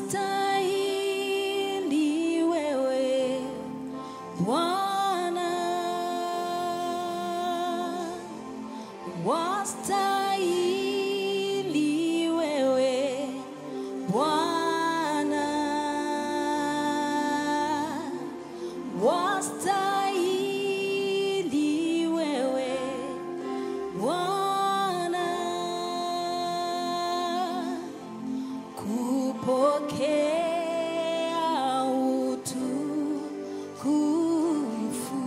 wastahili wewe Bwana, wastahili wewe Bwana, wastahili wewe Bwana kupokea utukufu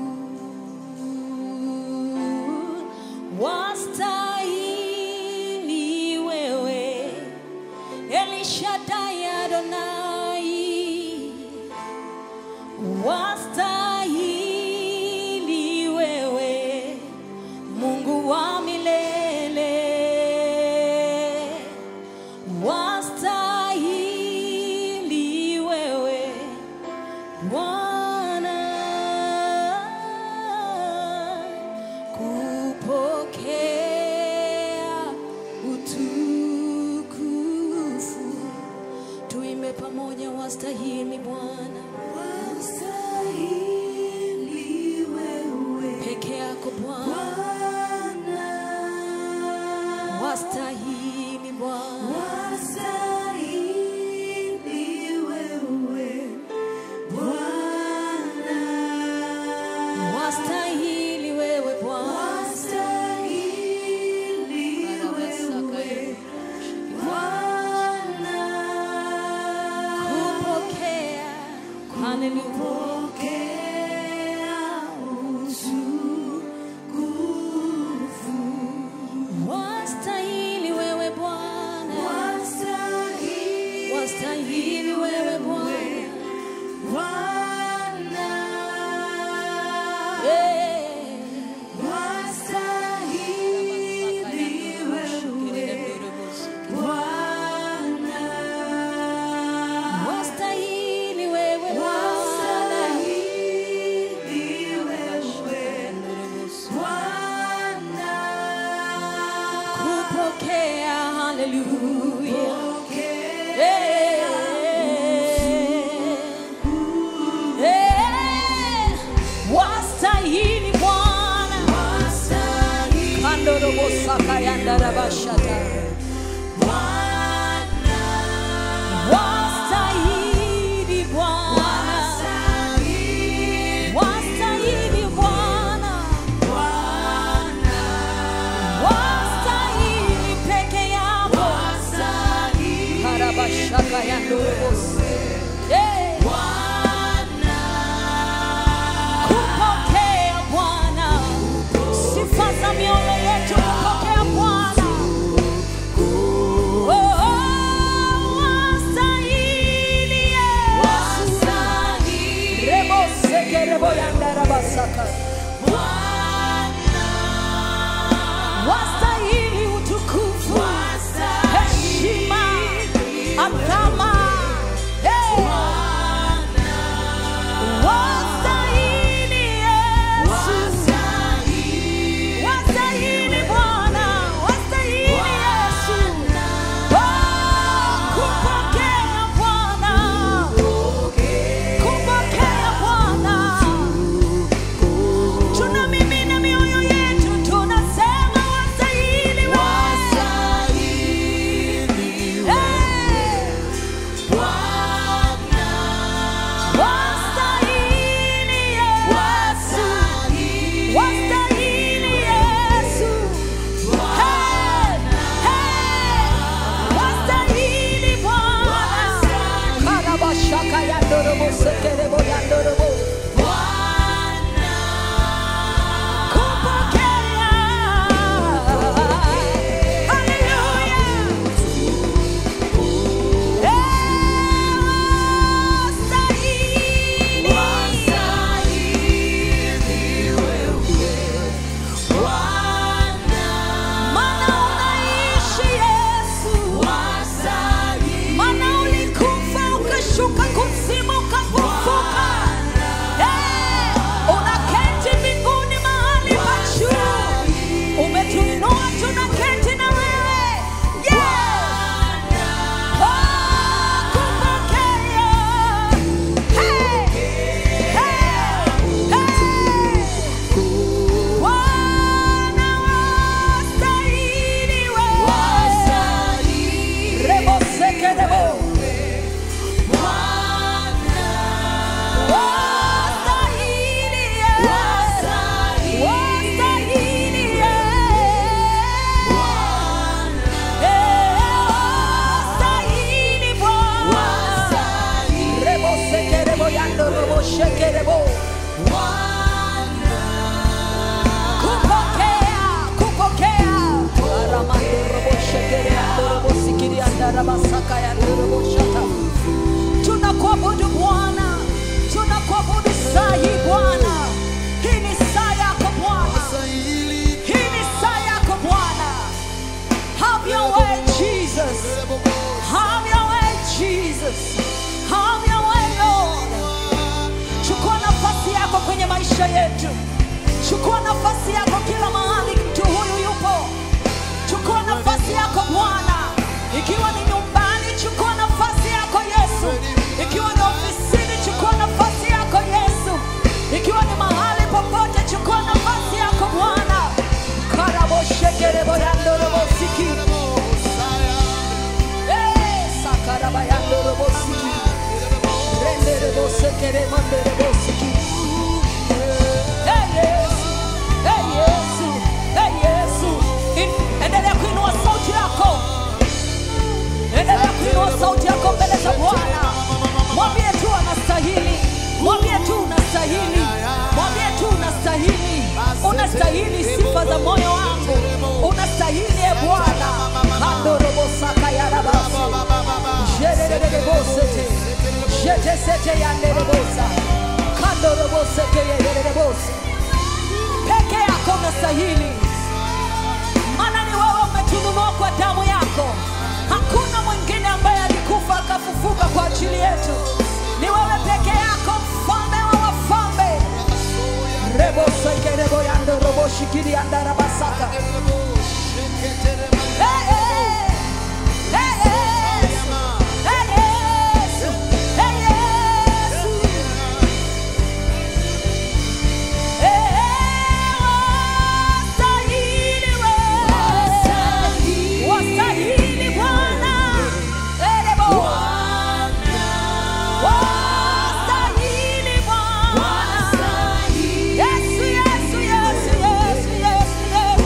wastahili wewe Elishadai Adonai wastahili wewe Mungu wa milele wastahili wewe Bwana kupokea utukufu. Tuimbe pamoja, wastahili Bwana, Wastahili wewe peke yako Bwana, Bwana, wastahili Bwana, wastahili wewe Bwana, wastahili wewe Bwana. wastahili wewe Bwana, kupokea haleluya pokea utukufu. wastahili wewe Bwana Wastahili wastahili wewe Bwana Bwana, Eh. wastahili wewe Bwana, wastahili wewe Bwana wastahili wewe Bwana, kupokea haleluya pokea Eh. Eh. wastahili Bwana wastahili kandorobosakayandarabashata wastahili Bwana wastahili Bwana wastahili peke yako karabashaka ya ndorobosi Eh. kupokea Bwana sifa za mioyo yetu kupokea Bwana rabasaka ya ndoroboshata. Tunakuabudu Bwana, tunakuabudu saa hii Bwana. Hii ni saa yako Bwana, hii ni saa yako Bwana. Have your way Jesus, have your way Jesus, have your way Lord. Chukua nafasi yako kwenye maisha yetu, chukua nafasi yako kila mahali mtu huyu yupo. Chukua nafasi yako Bwana, ikiwa ni nyumbani, chukua nafasi yako Yesu. Ikiwa ni ofisini, chukua nafasi yako Yesu. Ikiwa ni mahali popote, chukua nafasi yako Bwana. Karaboshekereboyandorobosiki. Eh, sakarabayandorobosiki. Renderebosekeremanderebosiki. Hey, Yesu. Hey, Yesu. Hey, Yesu. In- Endelea kuinua sauti yako. Endelea kuinua sauti yako mbele za Bwana. Mwambie tu anastahili. Mwambie tu unastahili. Mwambie tu unastahili. Unastahili sifa za moyo wangu. Unastahili e Bwana. Kandorobosaka ya rabasi. Jererebosete. Jetesete ya nderebosa. Kandorobosete ya nderebosa. Peke yako unastahili maana ni wewe umetununua kwa damu yako. Hakuna mwingine ambaye alikufa akafufuka kwa ajili yetu, ni wewe peke yako, mfalme wa wafalme. rebosekerebo yando roboshikiri andarabasaka Hey, hey. Hey, Yesu. Hey, Yesu. Hey, Yesu. Wastahili wewe. Wastahili Bwana. Erebo. Wastahili Bwana. Yesu, Yesu, Yesu, Yesu, Yesu, Yesu.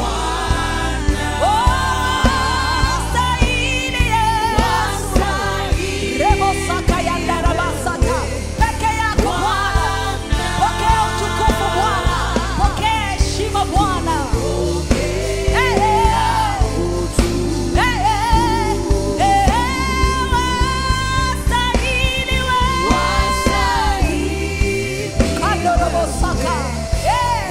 Wastahili Yesu. Rebo saka ya ndarabasaka. Peke yako Bwana. Pokea utukufu Bwana. Pokea heshima Bwana. Eh, eh. Eh, eh. Eh, eh. Wastahili wewe. Kandorobosaka. Yes.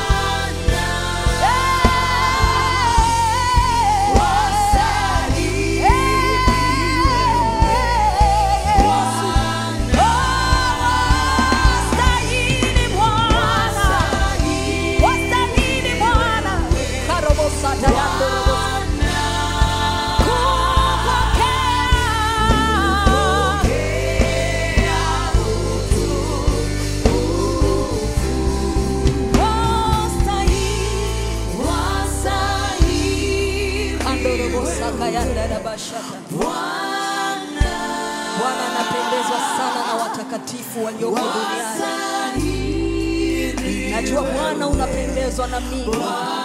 Bwana anapendezwa sana na watakatifu walioko duniani. Najua Bwana unapendezwa na mimi.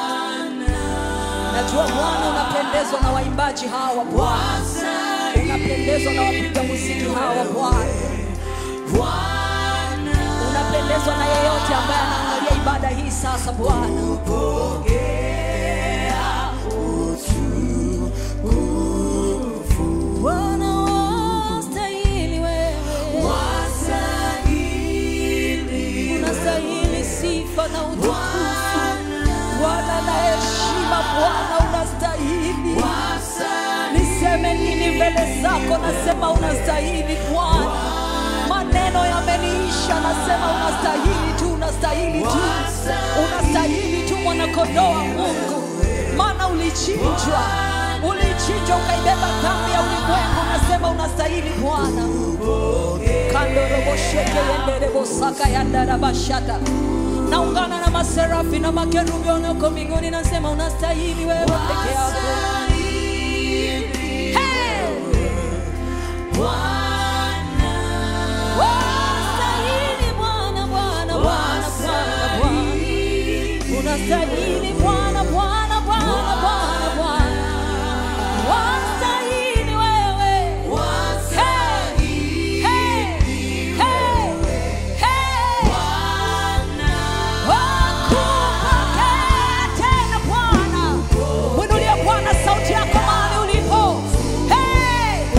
Najua Bwana unapendezwa na waimbaji hawa Bwana. Unapendezwa na wapiga muziki hawa Bwana. Unapendezwa na yeyote ambaye anaangalia ibada hii sasa Bwana. Bwana wastahili wewe. Unastahili sifa na utukufu. Bwana na heshima, Bwana unastahili. Niseme nini mbele zako? Nasema unastahili Bwana. Maneno yameniisha, nasema unastahili tu, unastahili tu, unastahili tu, mwanakondoo wa Mungu, maana ulichinjwa, ulichinjwa ukaibeba dhambi ya ulimwengu. Nasema unastahili Bwana. kandorobosheke yenderebosaka yandarabashata naungana na maserafi na makerubi walioko mbinguni, nasema unastahili wewe peke yako. Hey! Wastahili Bwana, Bwana, Bwana, Bwana, Bwana. Unastahili Bwana, Bwana, Bwana, Bwana, Bwana. Wastahili wewe. Hey! Hey! Hey! Hey! Wakupokea tena Bwana. Mwinulie Bwana sauti yako mahali ulipo. Hey!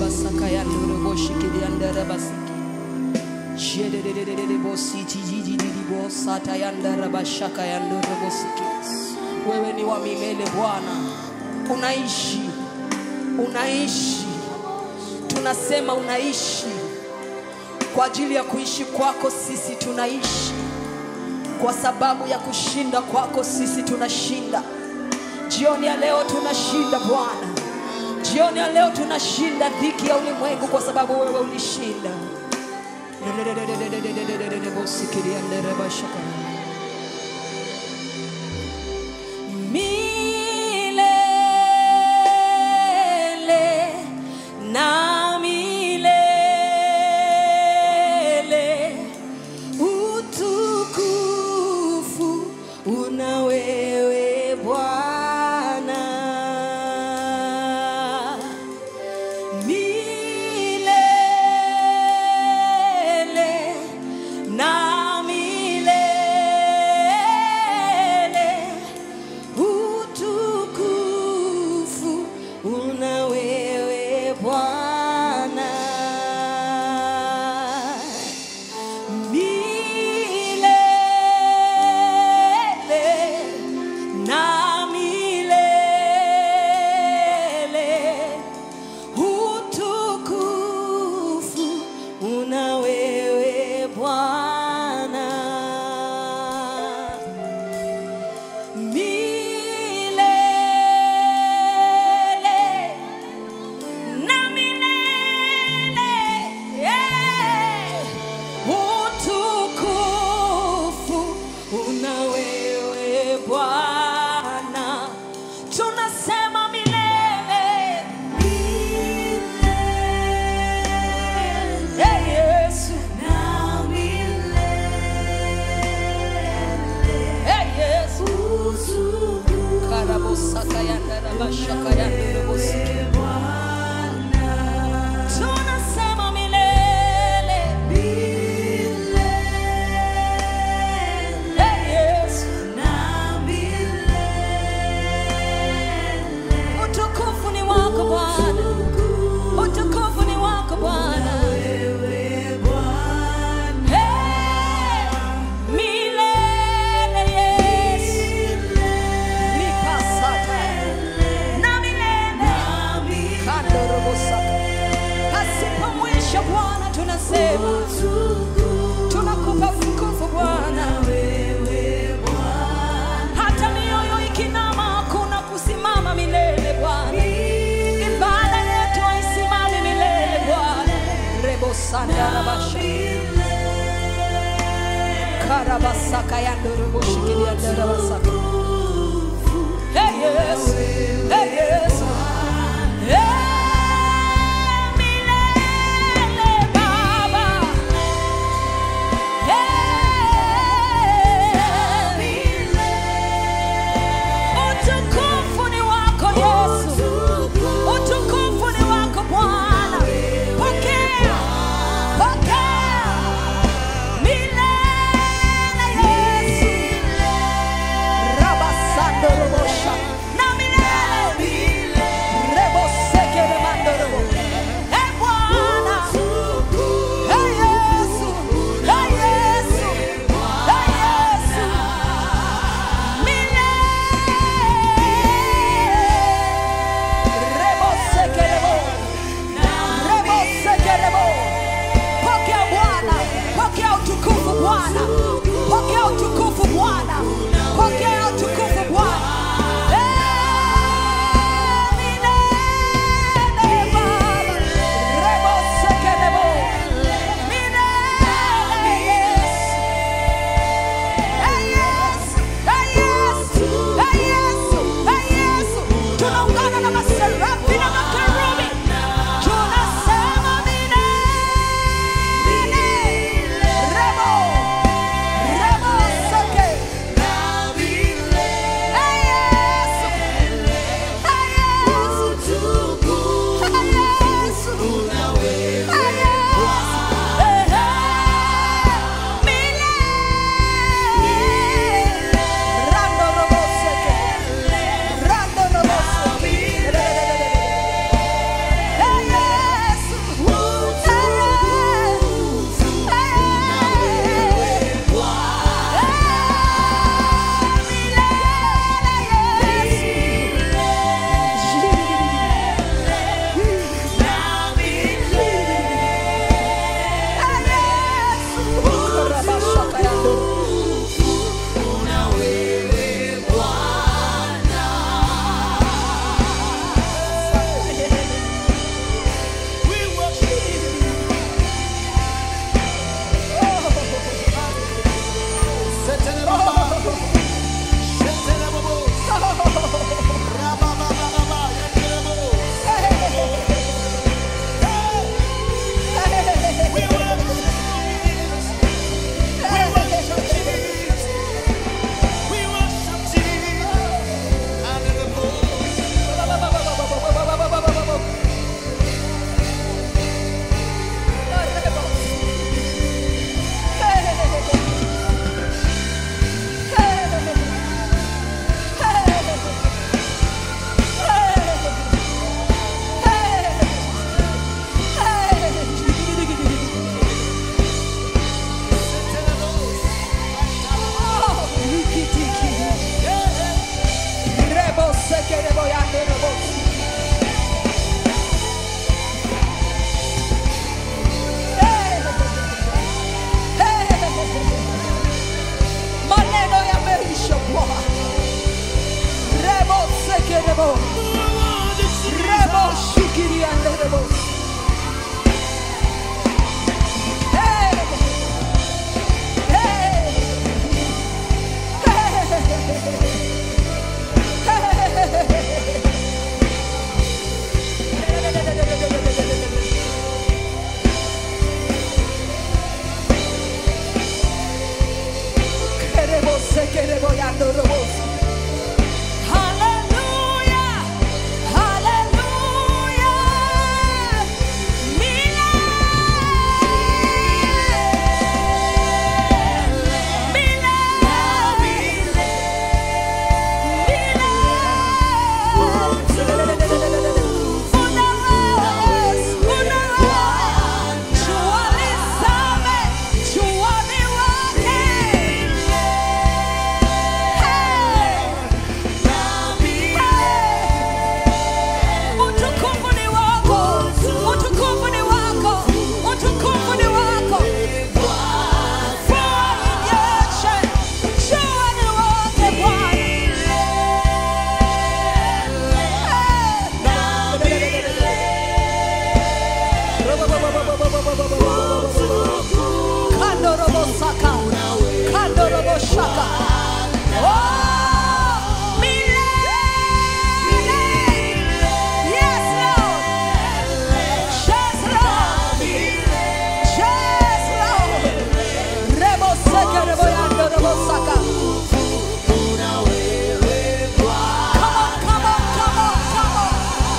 basaka yandoro boshikiri yandara basiki. Shededededede bositi jijididi bosata yandara bashaka yandoro bosiki. Wewe ni wa milele Bwana, unaishi, unaishi, tunasema unaishi. Kwa ajili ya kuishi kwako sisi tunaishi, kwa sababu ya kushinda kwako sisi tunashinda. Jioni ya leo tunashinda Bwana, jioni ya leo tunashinda dhiki ya ulimwengu kwa sababu wewe ulishinda. Milele na milele utukufu una wewe Bwana milele na milele utukufu una wewe Bwana milele na milele utukufu una wewe Bwana milele na milele yeah. utukufu una wewe Bwana, tunasema milele Hey, Yesu Hey, Yesu karabosaka yandarabashaka yandarabosiki tunasema milele Hey, Yesu utukufu ni wako Bwana, utukufu ni wako Bwana. Hey, milele Yesu, lipasata na milele kandorobosaka, pasipo mwisho Bwana, tunasema tunakupa utukufu Bwana. hata mioyo ikinama hakuna kusimama milele Bwana. Ibada yetu haisimami milele Bwana. Rebo sanda rabasha karabasaka yandorobo shikiri yandarabasaka. Hey Yesu, hey Yesu. Hey, milele Baba. Utukufu ni wako Yesu, utukufu ni wako Bwana. Pokea, pokea milele Yesu, rabasando robosha na milele Rebo. Rebo shikiria rebo. Hey. Hey. Queremos, queremos, ya no robos. Aleluya, aleluya. Utukufu ni wako, utukufu ni wako, utukufu ni wako. Mvua inyeshe, jua liwake Bwana. Kando robo saka, kando robo shaka. Oh, milele. Yes, Lord. Yes, Lord. Yes, Lord. Rebo seke, rebo yando, rebo saka. Come on, come on, come on, come on.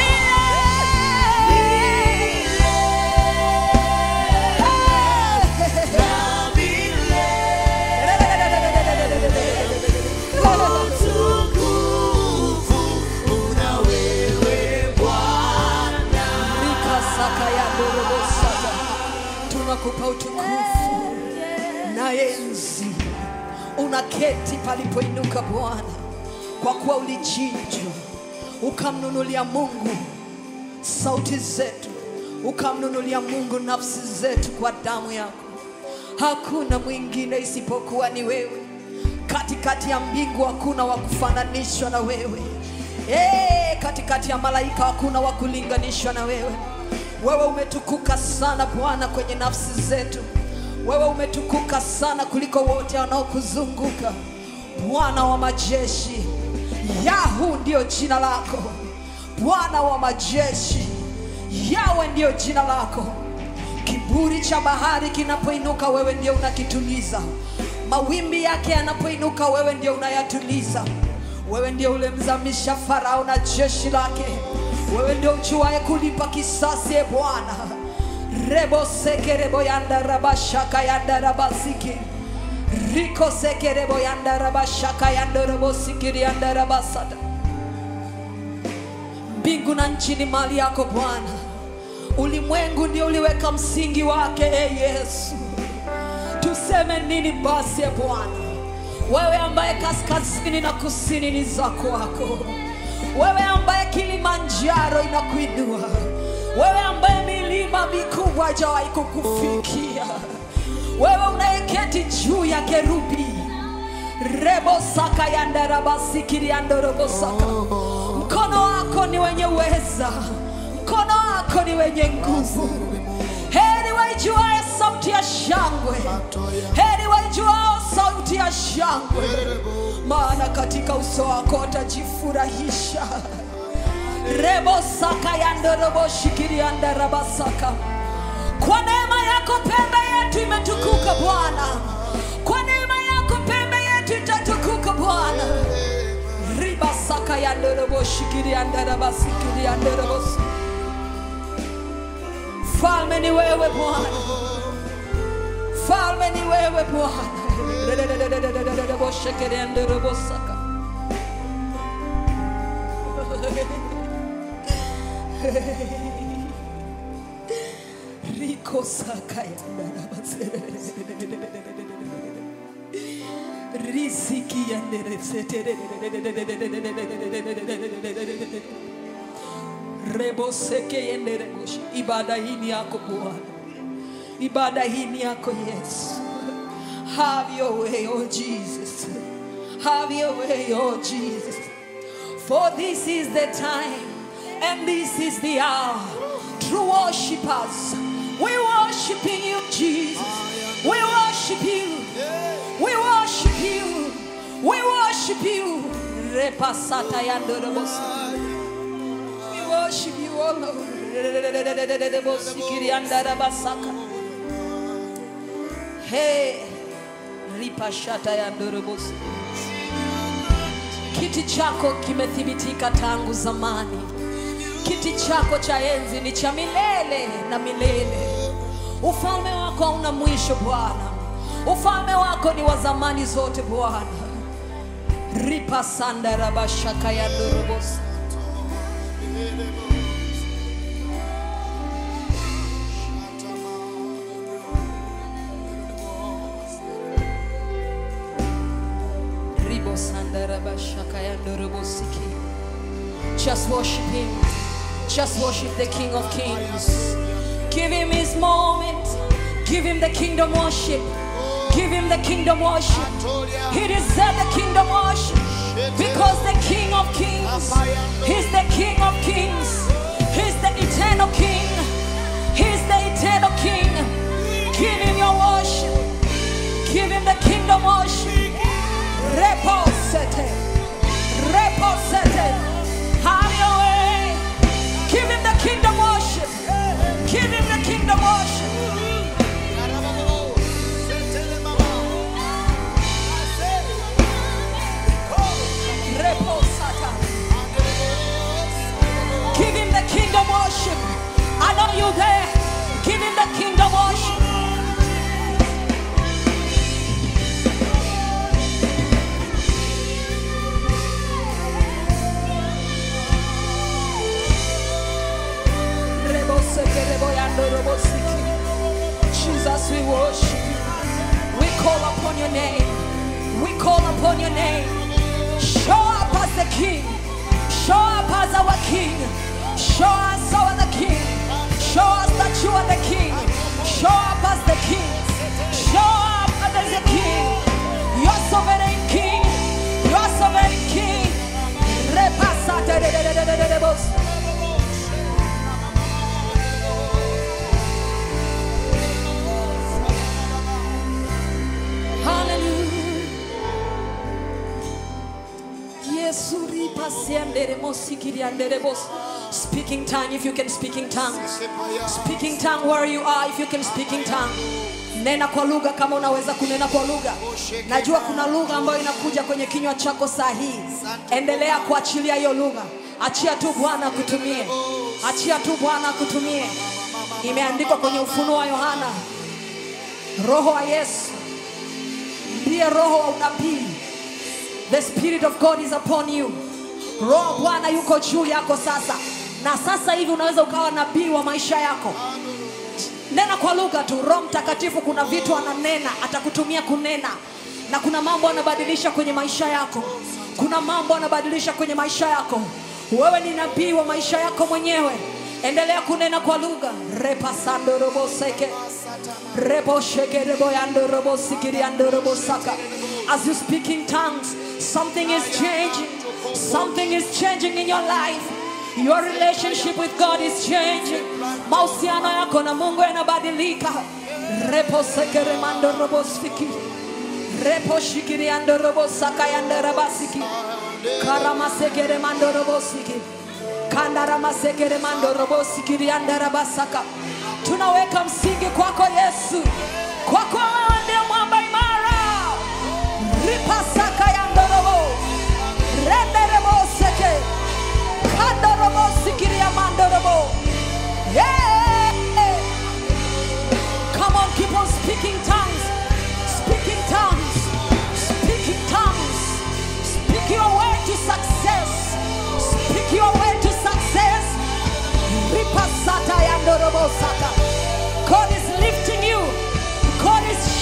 tunakupa utukufu na enzi unaketi palipoinuka bwana kwa kuwa ulichinjwa ukamnunulia mungu sauti zetu ukamnunulia mungu nafsi zetu kwa damu yako hakuna mwingine isipokuwa ni wewe katikati ya mbingu hakuna wa kufananishwa na wewe hey, katikati ya malaika hakuna wa kulinganishwa na wewe wewe umetukuka sana bwana kwenye nafsi zetu wewe umetukuka sana kuliko wote wanaokuzunguka bwana wa majeshi yahu ndiyo jina lako bwana wa majeshi yawe ndiyo jina lako kiburi cha bahari kinapoinuka wewe ndio unakituliza mawimbi yake yanapoinuka wewe ndio unayatuliza wewe ndio ulemzamisha farao na jeshi lake wewe ndio ujuaye kulipa kisasi e bwana rebo sekerebo yanda rabashaka yanda rabasiki riko sekerebo yanda rabashaka yanda rabosikiri yanda rabasada mbingu na nchi ni mali yako bwana ulimwengu ndio uliweka msingi wake e yesu tuseme nini basi e bwana wewe ambaye kaskazini na kusini ni za kwako wewe ambaye kilimanjaro inakuinua wewe ambaye milima mikubwa hajawahi kukufikia wewe unayeketi juu ya kerubi rebo saka yandarabasikiриandorobosaka mkono wako ni wenye uweza mkono wako ni wenye nguvu heri waijuae sauti ya shangwe heri waijuao sauti ya shangwe maana katika uso wako watajifurahisha rebo saka yandoroboshikiriandarabasaka kwa neema yako pembe yetu imetukuka bwana kwa neema yako pembe yetu itatukuka bwana ribasaka yandoroboshikiriandarabasikiриandorobos falme ni wewe bwana falme ni wewe bwana boshekeriandorobosaka riko saka risiki reboseke yendereboshi ibada hii ni yako bwana ibada hii ni yako yesu have your way oh jesus have your way oh jesus For this is the time and this is the hour. True worshippers, we worshiping you, Jesus. We worship you. We worship you. We worship you. Repasata yandorobosi. We worship you, oh Lord. Bosikiriandarabasaka. Hey, ripashata yandorobosi. Kiti chako kimethibitika tangu zamani. Kiti chako cha enzi ni cha milele na milele. Ufalme wako hauna mwisho Bwana. Ufalme wako ni wa zamani zote Bwana. Ripa sanda rabashaka ya dorobosi. Ribo sanda rabashaka ya dorobosiki. Just worship him. Just worship the King of Kings. Give him his moment. Give him the kingdom worship. Give him the kingdom worship. He deserves the kingdom worship. Because the King of Kings, He's the King of Kings. He's the eternal King. He's the eternal King. Give him your worship. Give him the kingdom worship. Reposete. Reposete. Have your way. Give him the kingdom worship. Give him the kingdom worship. Reposata. Give him the kingdom worship. I know you there. Give him the kingdom worship. Reboseke, reboyando, robosiki. Jesus, we worship you. We call upon your name. We call upon your name. Show up as the King. Show up as our King. Show us our the King. Show us that you are the King. Show up as the King. Show up as the King. Your sovereign King. Your sovereign King. Repasate de de de de de de de bos. Hallelujah. Yesu ripa siandere mosikiri andere bos. Speaking tongue if you can speak in tongues. Speaking tongue where you are if you can speak in tongue. Nena kwa lugha kama unaweza kunena kwa lugha. Najua kuna lugha ambayo inakuja kwenye kinywa chako saa hii. Endelea kuachilia hiyo lugha. Achia tu Bwana akutumie. Achia tu Bwana akutumie. Imeandikwa kwenye ufunuo wa Yohana. Roho wa Yesu ndiye roho wa unabii. The spirit of God is upon you. Roho wa Bwana yuko juu yako sasa, na sasa hivi unaweza ukawa nabii wa maisha yako. Nena kwa lugha tu. Roho Mtakatifu kuna vitu ananena, atakutumia kunena, na kuna mambo anabadilisha kwenye maisha yako. Kuna mambo anabadilisha kwenye maisha yako. Wewe ni nabii wa maisha yako mwenyewe. Endelea kunena kwa lugha. repasando robo seke rebo sheke rebo yando robo sikiri yando robo saka. As you speak in tongues, something is changing. Something is changing in your life. Your relationship with God is changing. Mahusiano yako na Mungu yanabadilika. Repo seke remando robo sikiri. Repo shikiri yando robo saka yando rabasiki. Karama seke remando robo sikiri. Kandaramasekere mando robo sikiri andarabasaka. Tunaweka msingi kwako Yesu, kwako wewe ndiye mwamba imara. Ripasaka yandorobo renderebo seke kandorobo sikiri ya mandorobo. Yeah. Come on, keep on speaking tongues, speaking tongues, speaking tongues. Speak your way to success. Speak your way to success. Ripasata yandorobosata. God is lifting you. God is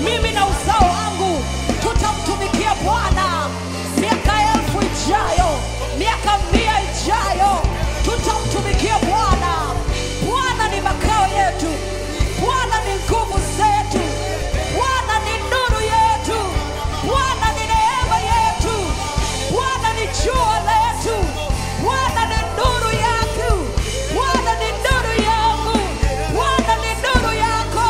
mimi na uzao wangu tutamtumikia bwana miaka elfu ijayo miaka mia ijayo tutamtumikia bwana bwana ni makao yetu bwana ni nguvu zetu bwana ni nuru yetu bwana ni neema yetu bwana ni jua letu bwana ni nuru yako bwana ni nuru yangu bwana ni nuru yako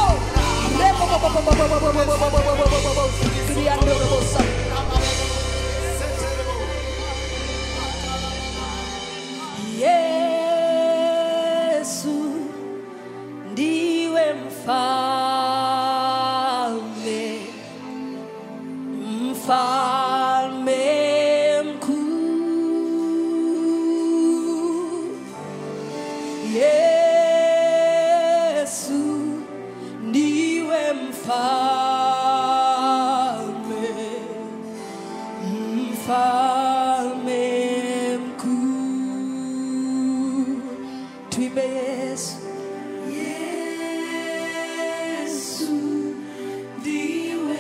yesu ndiwe mfalme mfalme mkuu yesu ndiwe mfalme mfalme mkuu tuimbe yesu Yesu ndiwe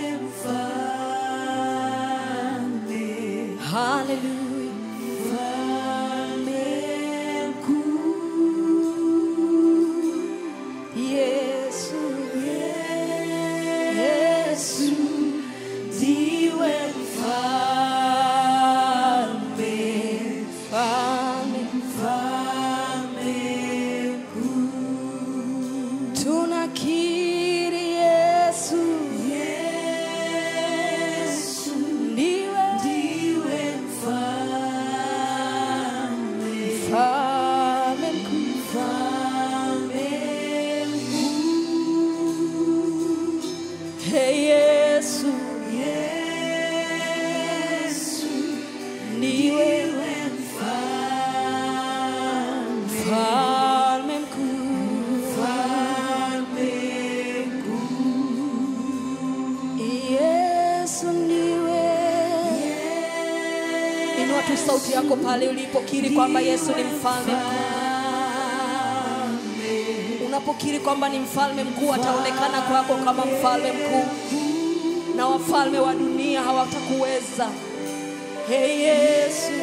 mfalme, haleluya mfalme mkuu. yesu Yesu ndiwe mfalme, mfalme mfalme mkuu. tunakiri yesu Yesu ndiwe ndiwe mfalme, mfalme mkuu mfalme Hey yesu Yesu ndiwe ndiwe mfalme, mfalme mkuu mfalme yesu ndiwe inua tu sauti yako pale ulipokiri kwamba yesu ni mfalme mkuu unapokiri kwamba ni mfalme mkuu ataonekana kwako kama mfalme mkuu na wafalme wa dunia hawatakuweza hey yesu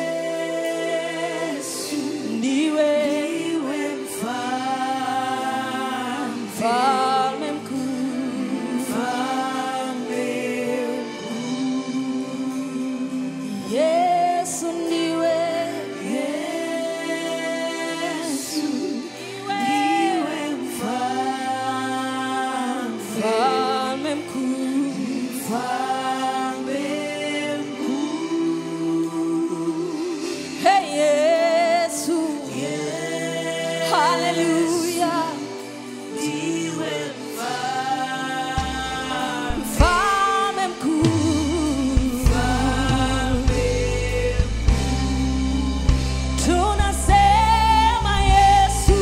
ndiwe ndiwe mfalme, mfalme mkuu mfalme yesu haleluya ndiwe mfalme. mfalme mkuu tunasema yesu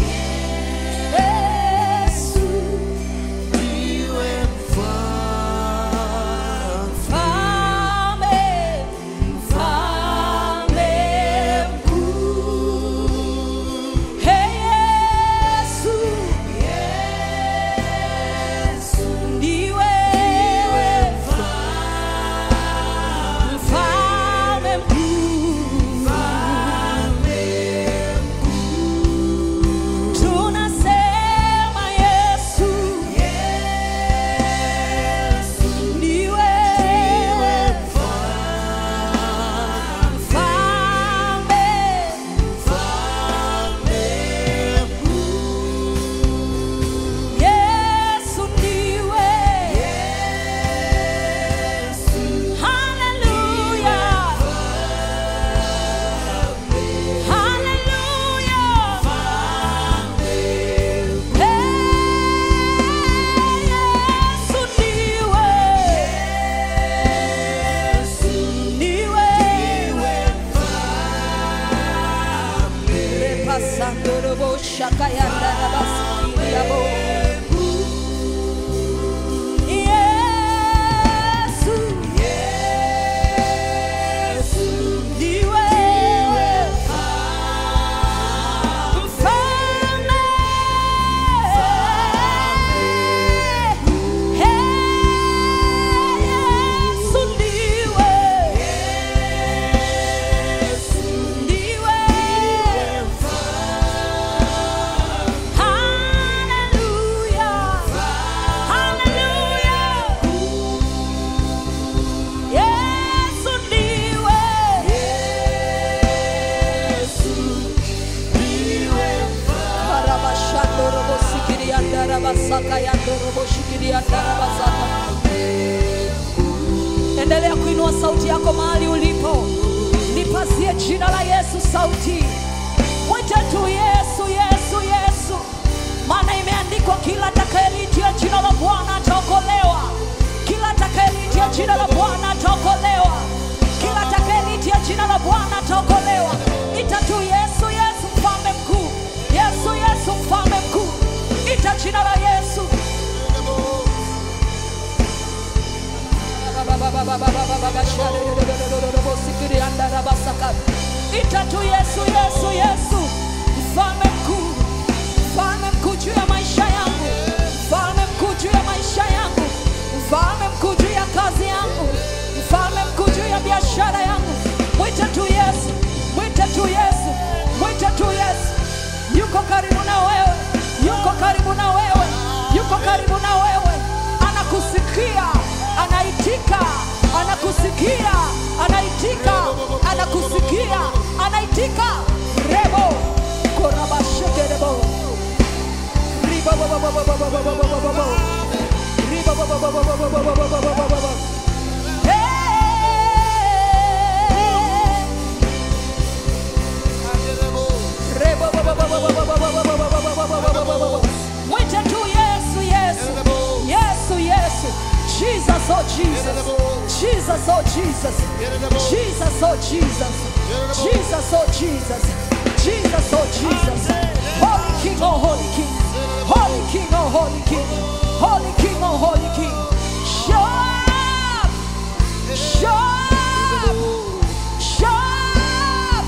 yesu Ndiwe mfalme. mfalme mfalme mkuu Hey, yesu Yesu ndiwe mfalme mkuu tunasema yesu ndiwe mfalme yesu ndiwe haleluya haleluya yesu ndiwe ndiwe repasandorobo shakayandarabasiriabo yesu ndiwe mfalme yesu ndiwe ndiwe haleluya haleluya yesu ndiwe endelea kuinua sauti yako mahali ulipo lipazie jina la yesu sauti mwite tu yesu yesu yesu maana imeandikwa kila atakayeliitia jina la bwana ataokolewa kila atakayeliitia jina la bwana ataokolewa kila atakayeliitia jina la bwana ataokolewa ita tu yesu yesu mfalme mkuu yesu yesu mfalme mkuu ita jina la yesu ita tu yesu yesu yesu mfalme mkuu mfalme mkuu juu ya maisha yangu mfalme mkuu juu ya maisha yangu mfalme mkuu juu ya kazi yangu mfalme mkuu juu ya biashara yangu mwite tu yesu mwite tu yesu mwite tu yesu yuko karibu na wewe yuko karibu na wewe yuko karibu na wewe anakusikia anaitika anakusikia anaitika anakusikia anaitika rebo korabashekerebo ribobobobobobobobobobobobobo ribobobobobobobobobobobobobo Hey! Mwite tu Yesu, Yesu, Yesu, Yesu. Jesus, oh Jesus. Jesus, oh Jesus. Jesus, oh Jesus. Jesus, oh Jesus. Jesus, oh Jesus. Holy King, oh Holy King. Holy King, oh Holy King. Holy King, oh Holy King. Show up. Show up. Show up.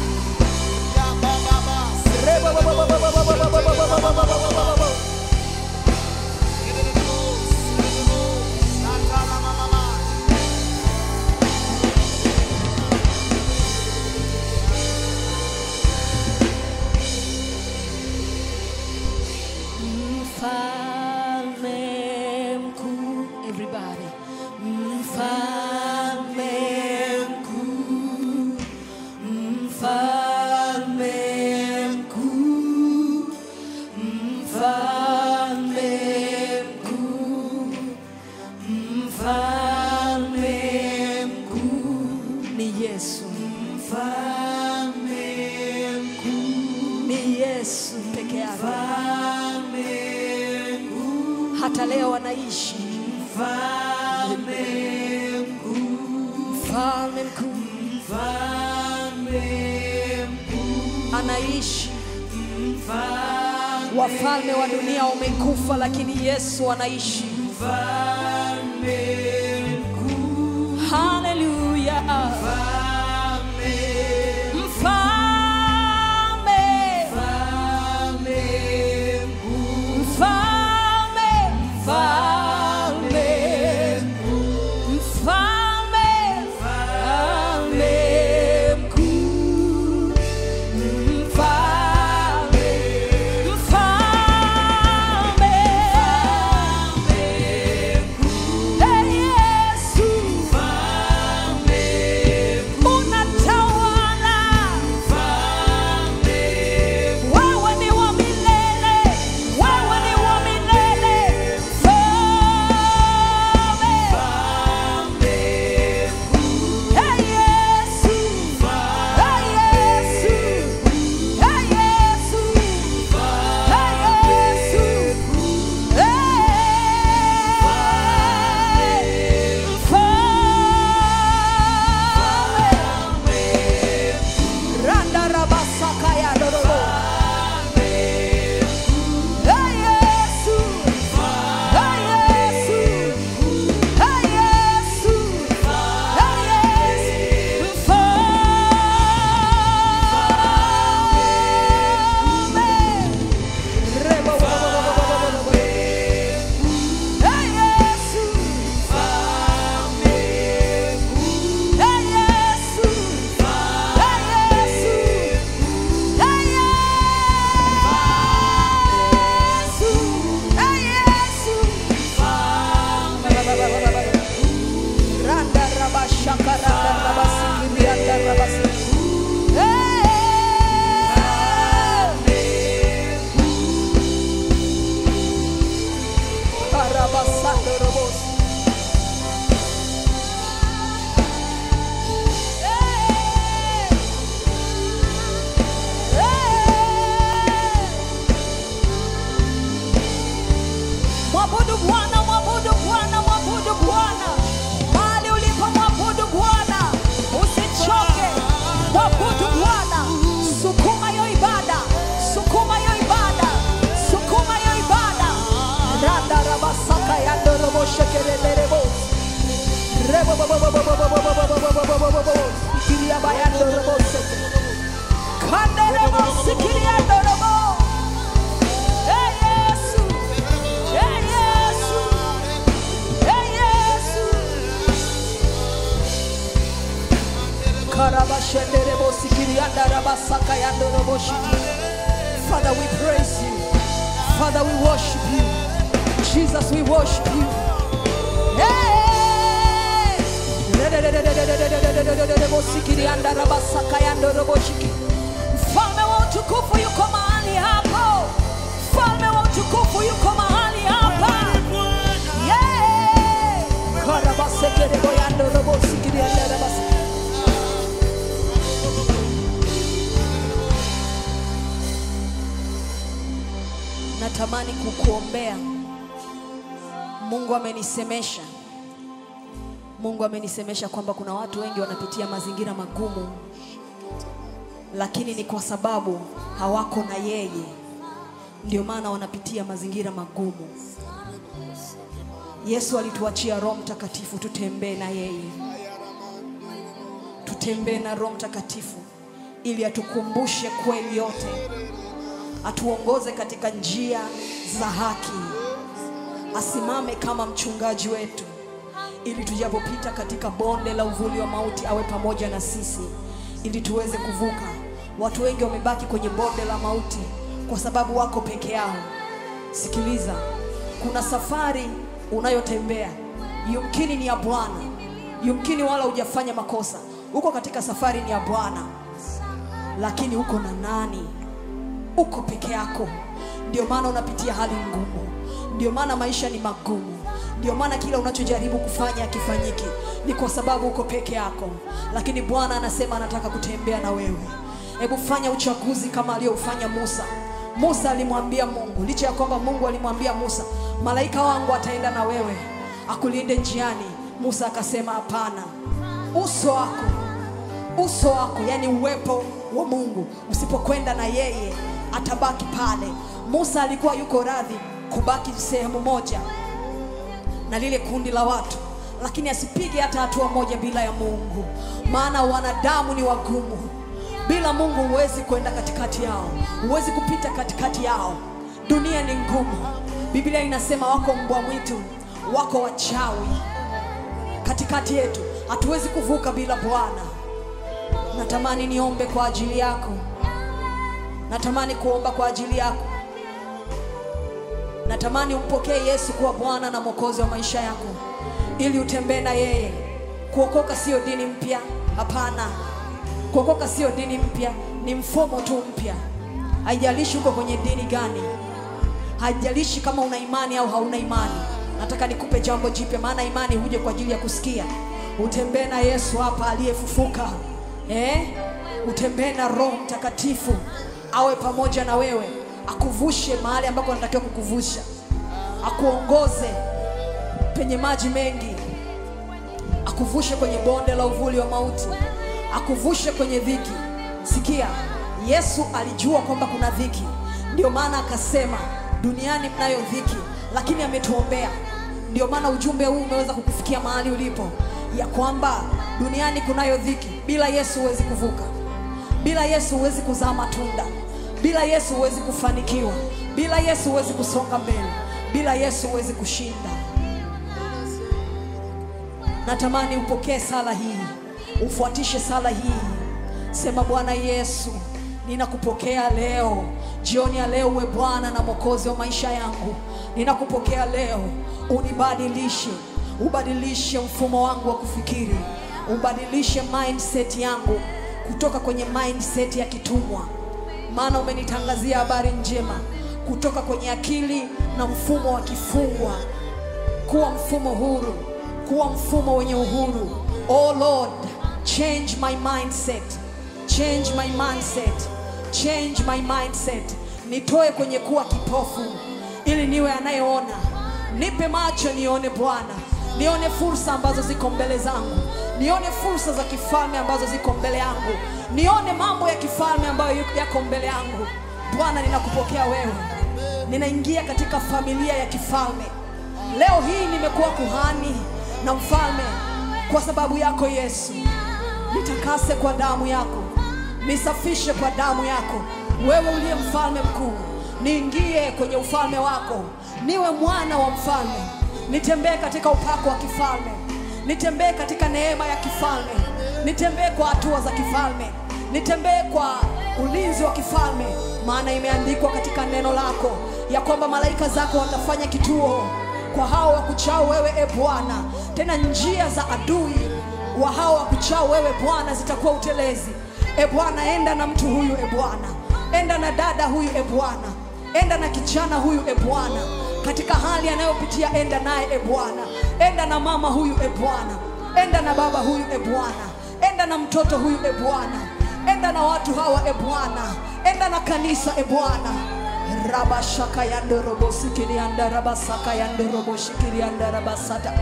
Mfalme mkuu, everybody. Mfalme mkuu, mfalme mkuu, mfalme mkuu, mfalme mkuu ni Yesu. Mfalme mkuu ni Yesu peke peke yake. Hata leo anaishi mfalme mkuu, anaishi. Wafalme wa dunia wamekufa, lakini Yesu anaishi. Haleluya! Mfalme, mfalme, mfalme, mfalme, mfalme mkuu, mfalme, mfalme, Ee Yesu, unatawala, wewe ni wa milele, wewe ni wa milele, mfalme. Hey Yesu, hey Yesu, hey Yesu, hey Yesu, hey mfalme. Randa rabasaka ya dorobo. Hey Yesu, hey Yesu, hey Yesu, hey Yesu, mfalme. Rebo, bo, bo, bo, bo, bo, bo, bo, bo. Hey Yesu, hey Yesu, hey Yesu, hey Yesu, hey Yesu. Randa rabashaka randa rabasikiri randa rabasi. Karabasando robos. Mwabudu Bwana, mwabudu Bwana, mwabudu Bwana. Mahali ulipo mwabudu Bwana. Usichoke. Mwabudu Bwana. Sukuma hiyo ibada. Sukuma hiyo ibada. Sukuma hiyo ibada. Randa rabasaka ya ndorobo shekerelelebo. Rebo bo bo bo bo bo bo bo bo bo bo bo bo bo bo bo. Sikiria bayando robo seke. Kanderebo sikiria ndorobo. Hey Yesu. Hey Yesu. Hey Yesu. Karabashenderebo sikirianda rabasaka yandorobo shiki. Father, we praise you. Father, we worship you. Jesus, we worship you. Hey! Redededededededededededededededebo sikirianda rabasaka yandorobo shiki. Mfalme wa utukufu yuko mahali hapo. Mfalme wa utukufu yuko mahali hapa. Yeah! Karabasekerebo yandorobo sikirianda rabasaka. natamani kukuombea. Mungu amenisemesha, Mungu amenisemesha kwamba kuna watu wengi wanapitia mazingira magumu, lakini ni kwa sababu hawako na yeye, ndio maana wanapitia mazingira magumu. Yesu alituachia Roho Mtakatifu tutembee na yeye, tutembee na Roho Mtakatifu ili atukumbushe kweli yote atuongoze katika njia za haki, asimame kama mchungaji wetu, ili tujapopita katika bonde la uvuli wa mauti awe pamoja na sisi, ili tuweze kuvuka. Watu wengi wamebaki kwenye bonde la mauti kwa sababu wako peke yao. Sikiliza, kuna safari unayotembea, yumkini ni ya Bwana, yumkini wala hujafanya makosa. Uko katika safari ni ya Bwana, lakini uko na nani? uko peke yako, ndio maana unapitia hali ngumu, ndio maana maisha ni magumu, ndio maana kila unachojaribu kufanya hakifanyiki, ni kwa sababu uko peke yako. Lakini Bwana anasema anataka kutembea na wewe. Hebu fanya uchaguzi kama aliyofanya Musa. Musa alimwambia Mungu, licha ya kwamba Mungu alimwambia Musa, malaika wangu ataenda na wewe akulinde njiani. Musa akasema hapana, uso wako uso wako, yani uwepo wa Mungu usipokwenda na yeye atabaki pale. Musa alikuwa yuko radhi kubaki sehemu moja na lile kundi la watu, lakini asipige hata hatua moja bila ya Mungu, maana wanadamu ni wagumu. Bila Mungu huwezi kwenda katikati yao, huwezi kupita katikati yao. Dunia ni ngumu. Biblia inasema wako mbwa mwitu, wako wachawi katikati yetu, hatuwezi kuvuka bila Bwana. Natamani niombe kwa ajili yako, natamani kuomba kwa ajili yako, natamani umpokee Yesu kuwa Bwana na Mwokozi wa maisha yako, ili utembee na yeye. Kuokoka sio dini mpya, hapana. Kuokoka sio dini mpya, ni mfumo tu mpya. Haijalishi uko kwenye dini gani, haijalishi kama una imani au hauna imani. Nataka nikupe jambo jipya, maana imani huje kwa ajili ya kusikia. Utembee na Yesu hapa aliyefufuka, eh? Utembee na Roho Mtakatifu awe pamoja na wewe, akuvushe mahali ambako anatakiwa kukuvusha, akuongoze penye maji mengi, akuvushe kwenye bonde la uvuli wa mauti, akuvushe kwenye dhiki. Sikia, Yesu alijua kwamba kuna dhiki, ndio maana akasema duniani mnayo dhiki, lakini ametuombea. Ndio maana ujumbe huu umeweza kukufikia mahali ulipo, ya kwamba duniani kunayo dhiki. Bila Yesu huwezi kuvuka, bila Yesu huwezi kuzaa matunda, bila Yesu huwezi kufanikiwa, bila Yesu huwezi kusonga mbele, bila Yesu huwezi kushinda. Natamani upokee sala hii, ufuatishe sala hii. Sema, Bwana Yesu, ninakupokea leo, jioni ya leo, uwe Bwana na Mwokozi wa maisha yangu. Ninakupokea leo, unibadilishe, ubadilishe mfumo wangu wa kufikiri, ubadilishe mindset yangu kutoka kwenye mindset ya kitumwa, maana umenitangazia habari njema kutoka kwenye akili na mfumo wa kifungwa kuwa mfumo huru, kuwa mfumo wenye uhuru. Oh Lord, change my mindset, change my mindset, change my mindset. Nitoe kwenye kuwa kipofu ili niwe anayeona. Nipe macho nione Bwana, nione fursa ambazo ziko mbele zangu, nione fursa za kifalme ambazo ziko mbele yangu, nione mambo ya kifalme ambayo yako mbele yangu. Bwana, ninakupokea wewe, ninaingia katika familia ya kifalme. Leo hii nimekuwa kuhani na mfalme kwa sababu yako Yesu. Nitakase kwa damu yako, nisafishe kwa damu yako. Wewe uliye mfalme mkuu, niingie kwenye ufalme wako, niwe mwana wa mfalme, nitembee katika upako wa kifalme, nitembee katika neema ya kifalme, nitembee kwa hatua za kifalme, nitembee kwa ulinzi wa kifalme, maana imeandikwa katika neno lako ya kwamba malaika zako watafanya kituo kwa hao wakuchao wewe e Bwana. Tena njia za adui wa hao wakuchao wewe Bwana zitakuwa utelezi. E Bwana, enda na mtu huyu e Bwana, enda na dada huyu e Bwana, enda na kijana huyu e Bwana, katika hali anayopitia, enda naye e Bwana, enda na mama huyu e Bwana, enda na baba huyu e Bwana, enda na mtoto huyu e Bwana, enda na watu hawa e Bwana, enda na kanisa e Bwana rabashaka yandorobo sikirianda rabasaka yandorobo shikirianda rabasata.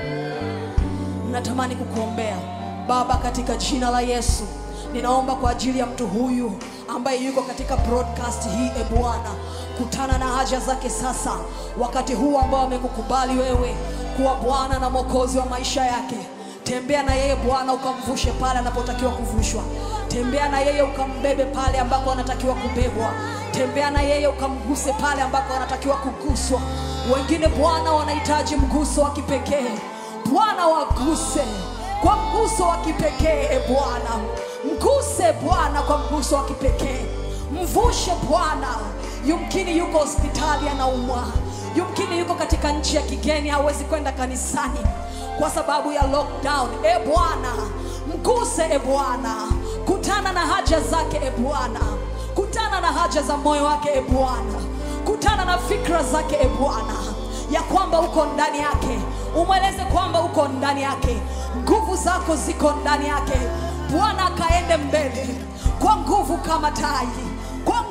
Natamani kukuombea Baba, katika jina la Yesu. Ninaomba kwa ajili ya mtu huyu ambaye yuko katika broadcast hii, e Bwana, kutana na haja zake sasa, wakati huu ambao amekukubali wewe kuwa Bwana na Mwokozi wa maisha yake. Tembea na yeye Bwana, ukamvushe pale anapotakiwa kuvushwa. Tembea na yeye ukambebe pale ambako anatakiwa kubebwa. Tembea na yeye ukamguse pale ambako anatakiwa kuguswa. Wengine Bwana wanahitaji mguso wa kipekee. Bwana waguse kwa mguso wa kipekee. E Bwana, mguse Bwana kwa mguso wa kipekee. Mvushe Bwana, yumkini yuko hospitali anaumwa, yumkini yuko katika nchi ya kigeni, hawezi kwenda kanisani kwa sababu ya lockdown. E Bwana, mguse e Bwana, kutana na haja zake e Bwana, kutana na haja za moyo wake e Bwana, kutana na fikra zake e Bwana, ya kwamba uko ndani yake. Umweleze kwamba uko ndani yake, nguvu zako ziko ndani yake. Bwana akaende mbele kwa nguvu kama tai, kwa nguvu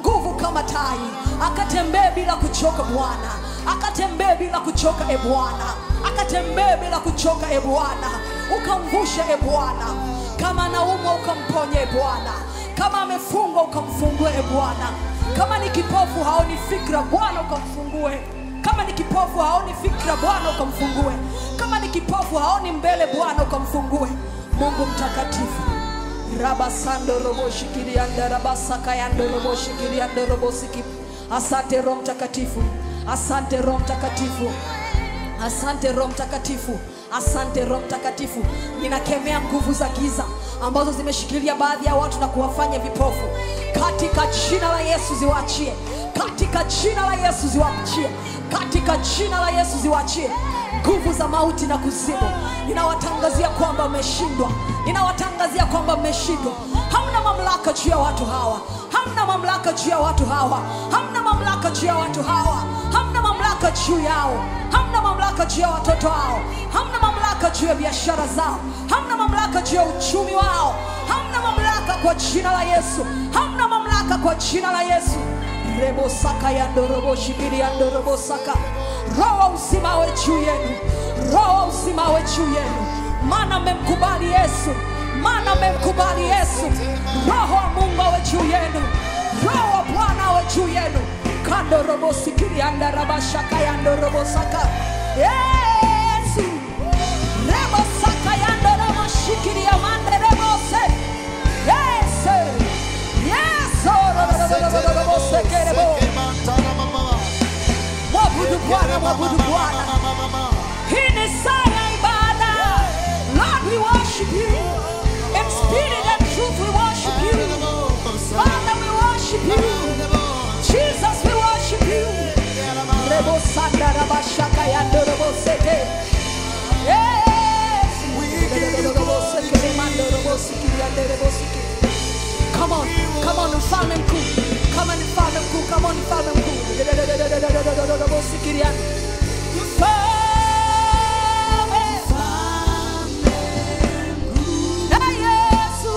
kama tai akatembee bila kuchoka bwana akatembee bila kuchoka e bwana akatembee bila kuchoka e bwana ukamvushe e bwana kama anaumwa ukamponye e bwana kama amefungwa ukamfungue e bwana kama ni kipofu haoni fikra bwana ukamfungue kama ni kipofu haoni fikra bwana ukamfungue kama ni kipofu haoni mbele bwana ukamfungue mungu mtakatifu rabasando roboshikirianda rabasakayando roboshikiriando robosiki asante roho mtakatifu asante roho mtakatifu asante roho mtakatifu asante roho mtakatifu ninakemea nguvu za giza ambazo zimeshikilia baadhi ya watu na kuwafanya vipofu katika jina la yesu ziwaachie katika jina la yesu ziwaachie katika jina la yesu ziwaachie nguvu za mauti na kuzimu ninawatangazia kwamba mmeshindwa ninawatangazia kwamba mmeshindwa hamna mamlaka juu ya watu hawa hamna mamlaka juu ya watu hawa hamna mamlaka juu ya watu hawa hamna mamlaka juu yao hamna mamlaka juu ya watoto wao hamna mamlaka juu ya biashara zao hamna mamlaka juu ya uchumi wao hamna mamlaka kwa jina la yesu hamna mamlaka kwa jina la yesu rebosaka yandoroboshibiriandorobosaka roho wa uzima awe juu yenu roho wa uzima awe juu yenu maana mmemkubali yesu maana mmemkubali yesu roho wa mungu awe juu yenu roho wa bwana awe juu yenu kandorobosikiriandarabashaka yandorobosaka yesu rebosaka yandoroboshikiria-manderebose yesu yesu rorororororobosekerebo mwabudu bwana mwabudu bwana hii ni saa ya ibada lord we worship you in spirit and truth we worship you father we worship you jesus we worship you rebosanda rabashaka yandoroboseke yes Come on, come on, mfalme mkuu, kama ni mfalme mkuu, kama ni mfalme mkuu. Sikiria. Mfalme. Eh, Yesu.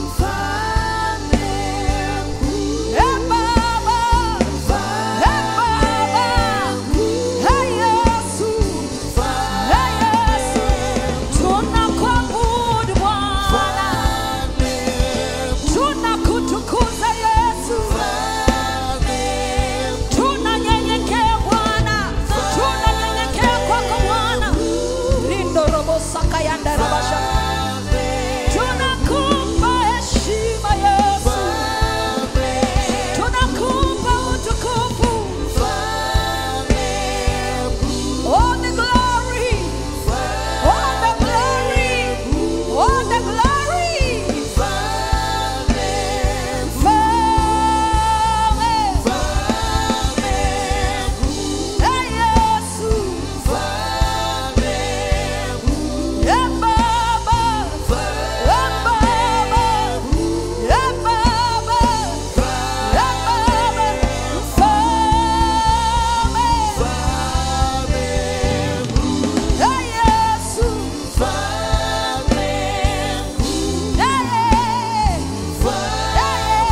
Eh, Baba. Eh, Baba. Eh, Yesu. Eh, Yesu. Tunakuabudu Bwana. Tunakutukuza Yesu. tunanyenyekea bwana tunanyenyekea kwako bwana rindo robo saka yanda rabasha tunakupa heshima yesu tunakupa utukufu all the glory all the glory all the glory Mfalme. Hey, Yesu. Yeah, Baba. Yeah, Baba. Yeah, Baba. Yeah, Baba. Mfalme. Hey, Yesu. Yeah, yeah.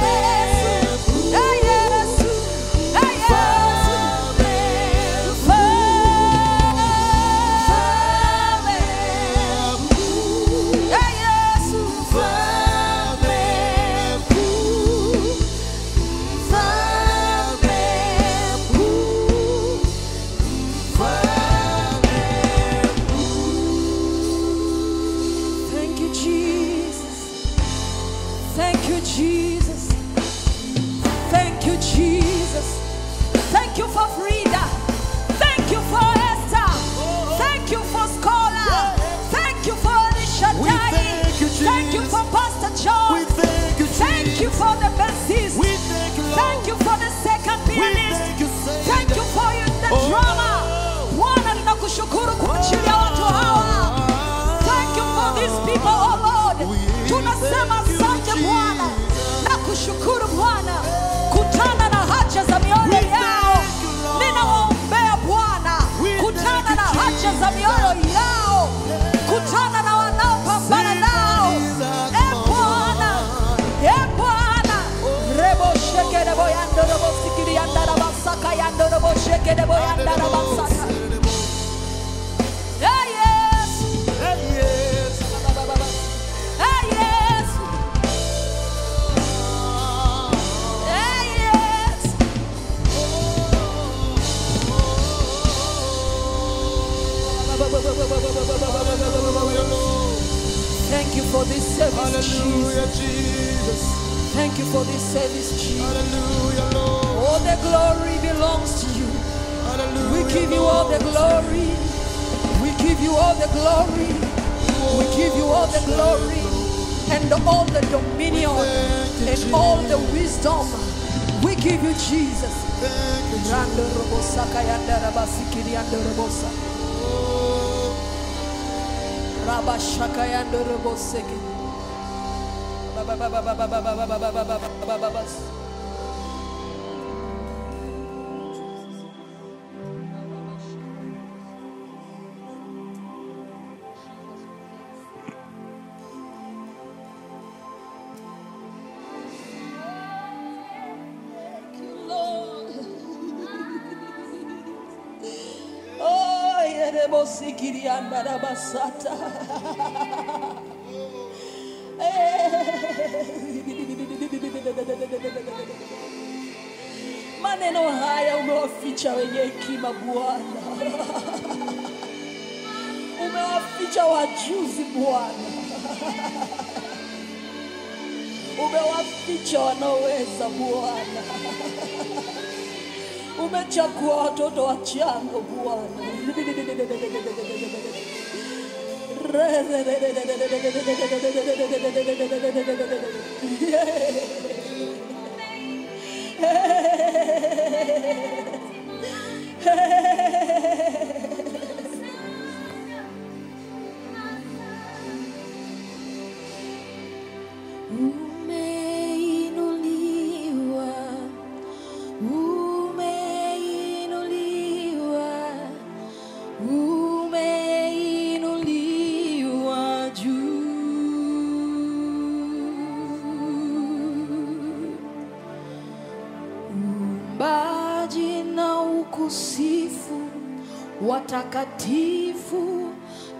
Thank you, Jesus. Thank you, Jesus. Thank you, Jesus. Thank you for Frida. Thank you for Esther. Thank you for Scholar. Thank you for Alicia We Dai. thank you, Thank you Jesus. for Pastor John. We thank you, Thank you for the bassist. We thank you, Lord. Thank you for the second We pianist. thank you, Savior. Thank you for you, the Oh. drama. Bwana ninakushukuru kwa ajili ya watu hawa. Thank you for these people, oh Lord. We Tunasema thank you, asante Bwana Jesus. na kushukuru Bwana. Kutana na haja za mioyo We yao. thank you, Lord. Ninawaombea Bwana. We Kutana thank na you, haja za mioyo yao. Kutana na wanaopambana Sing nao. Jesus, E Bwana, e Bwana. Rebo sheke rebo yando rebo sekedebo yandara basata. Hey, yes. Hey, yes. Hey, yes. Thank you for this service, Jesus. Hallelujah, Jesus. Thank you for this service, Jesus. Hallelujah, Lord. All the glory belongs to you. Hallelujah. We give you all the glory. We give you all the glory. We give you all the glory and all the dominion and all the wisdom. We give you Jesus. Thank you, Rando robosa kayanda rabasikiri ando robosa. Rabashaka yando roboseke. Ba- ba- ba- ba- ba- ba- ba- ba- ba- ba- ba- ba- ba- ba- ba- ba- ba- Thank you, Lord. Oh, yerebosikiri anda rabasata. Maneno haya umewaficha wenye hekima Bwana, umewaficha wajuzi Bwana, umewaficha wanaoweza Bwana, umechagua watoto wachanga Bwana. Umeinuliwa, umeinuliwa, umeinuliwa juu. Uumbaji na ukusifu watakatifu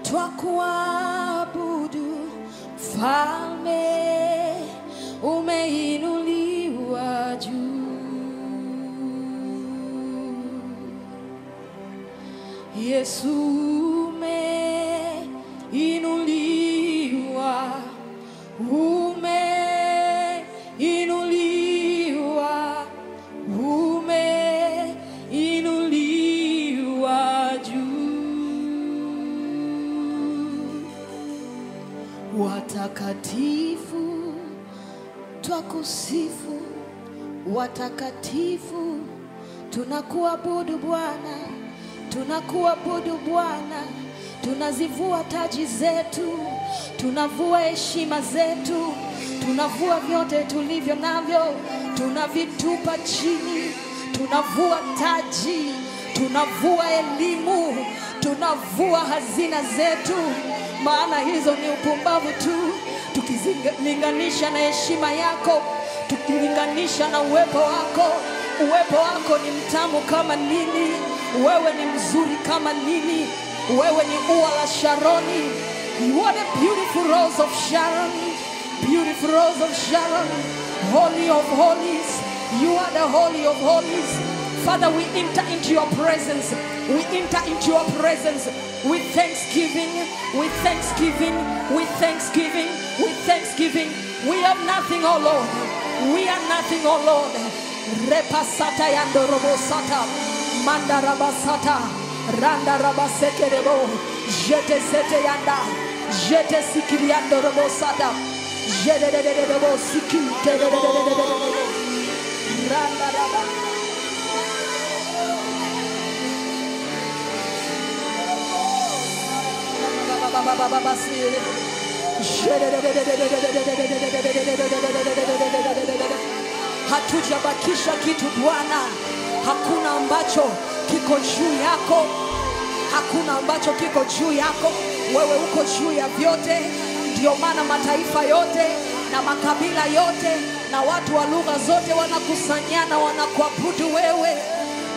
twakuabudu falme umeinuliwa juu Yesu umeinuliwa umeinuliwa umeinuliwa juu watakatifu twakusifu watakatifu tunakuabudu Bwana tunakuabudu Bwana tunazivua taji zetu tunavua heshima zetu tunavua vyote tulivyo navyo tunavitupa chini tunavua taji tunavua elimu tunavua hazina zetu maana hizo ni upumbavu tu tukilinganisha na heshima yako tukilinganisha na uwepo wako uwepo wako ni mtamu kama nini wewe ni mzuri kama nini wewe ni ua la sharoni what a beautiful rose of sharon beautiful rose of sharon holy of holies you are the holy of holies father we enter into your presence we enter into your presence with thanksgiving with thanksgiving with thanksgiving with thanksgiving we have nothing oh lord we are nothing oh lord repasata yandorobosata mandarabasata randarabasekerebo jete sete yanda jete sikiriandorobosata jededededebo siki tedededededebo randaraba hatujabakisha kitu Bwana, hakuna ambacho kiko juu yako, hakuna ambacho kiko juu yako. Wewe uko juu ya vyote, ndio maana mataifa yote na makabila yote na watu wa lugha zote wanakusanyana, wanakuabudu wewe.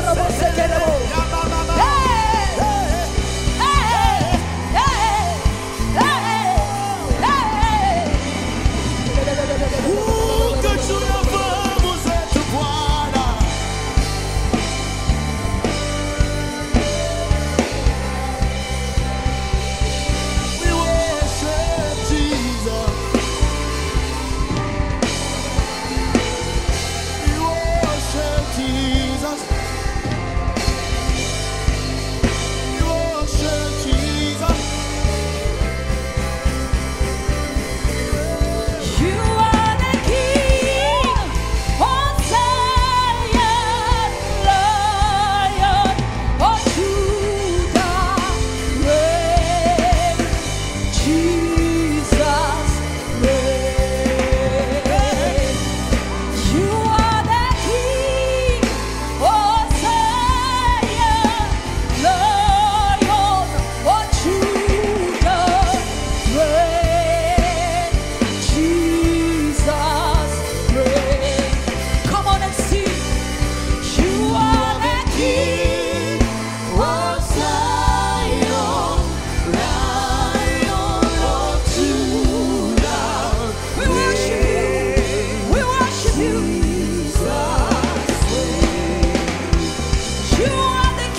robo sekerebo. Hey! Hey! Hey! Hey! Hey! Ukachuna fahamu zetu Bwana. We worship Jesus. We worship Jesus. We worship Jesus. You are the King of Zion, Lion of Judah, reign, Jesus, reign. You are the King of Zion, Lion of Judah, reign, Jesus, reign. Come on and sing. You are the King of Zion, Lion of Judah. We worship you. We worship you. You are the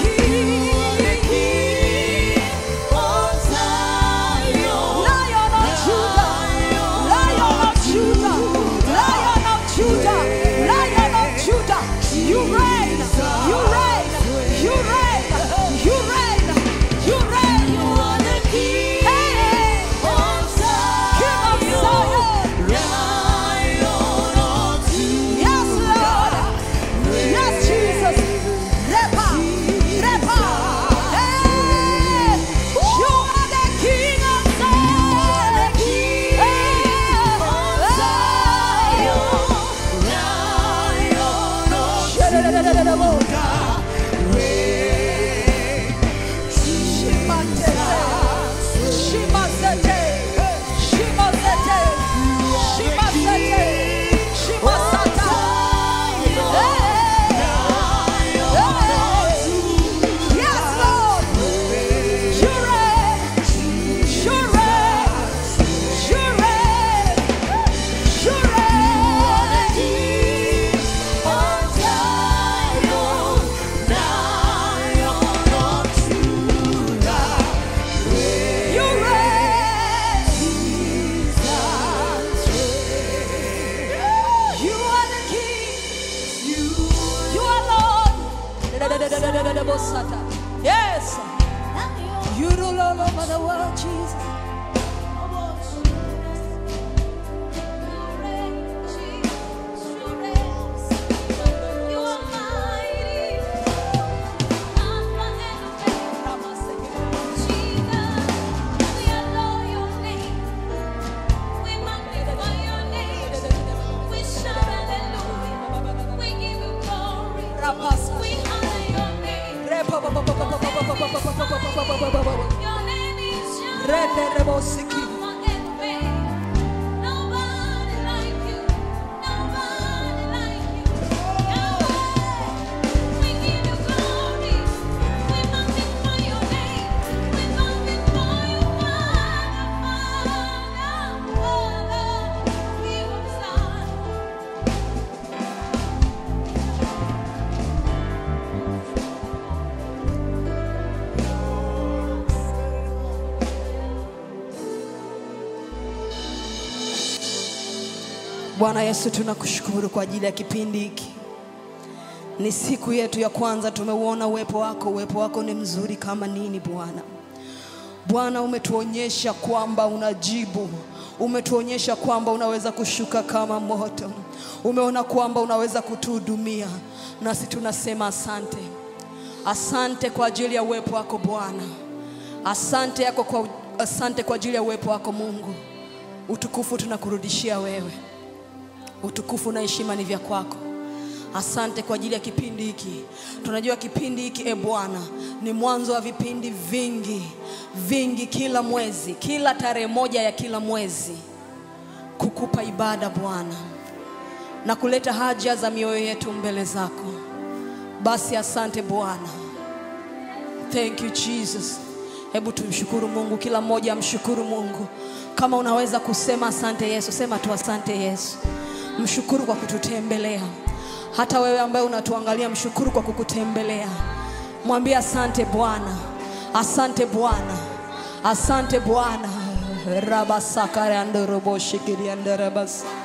King of Zion, Lion of Judah, Lion of Judah, Lion of Judah, Lion of Judah. You reign, you reign, you reign, you reign, you reign. You are the King of Zion, King of Zion, Lion of Judah. Yes, Lord. Yes, Jesus. Repa, repa. Hey, you are the King of Zion. Hey, Shimasete, Shimasete, Shimasete, Shimasata. Hey, hey. Yes, Lord. You reign. You reign. You reign. You reign. On Zion, Lion of Judah. You reign. You are the King. You are Lord. Yes. You rule all over the world, Jesus. Rende rebosiki. Bwana Yesu, tunakushukuru kwa ajili ya kipindi hiki. Ni siku yetu ya kwanza, tumeuona uwepo wako. Uwepo wako ni mzuri kama nini Bwana. Bwana, umetuonyesha kwamba unajibu, umetuonyesha kwamba unaweza kushuka kama moto, umeona kwamba unaweza kutuhudumia, nasi tunasema asante. Asante kwa ajili ya uwepo wako Bwana, asante yako kwa, asante kwa ajili ya uwepo wako Mungu. Utukufu tunakurudishia wewe, utukufu na heshima ni vya kwako. Asante kwa ajili ya kipindi hiki. Tunajua kipindi hiki e Bwana ni mwanzo wa vipindi vingi vingi, kila mwezi, kila tarehe moja ya kila mwezi, kukupa ibada Bwana na kuleta haja za mioyo yetu mbele zako Basi asante Bwana. Thank you Jesus. Hebu tumshukuru Mungu, kila mmoja amshukuru Mungu. Kama unaweza kusema asante Yesu, sema tu asante Yesu. Mshukuru kwa kututembelea. Hata wewe ambaye unatuangalia, mshukuru kwa kukutembelea. Mwambie asante Bwana, asante Bwana, asante Bwana. rabasakariandoroboshikiриандарабас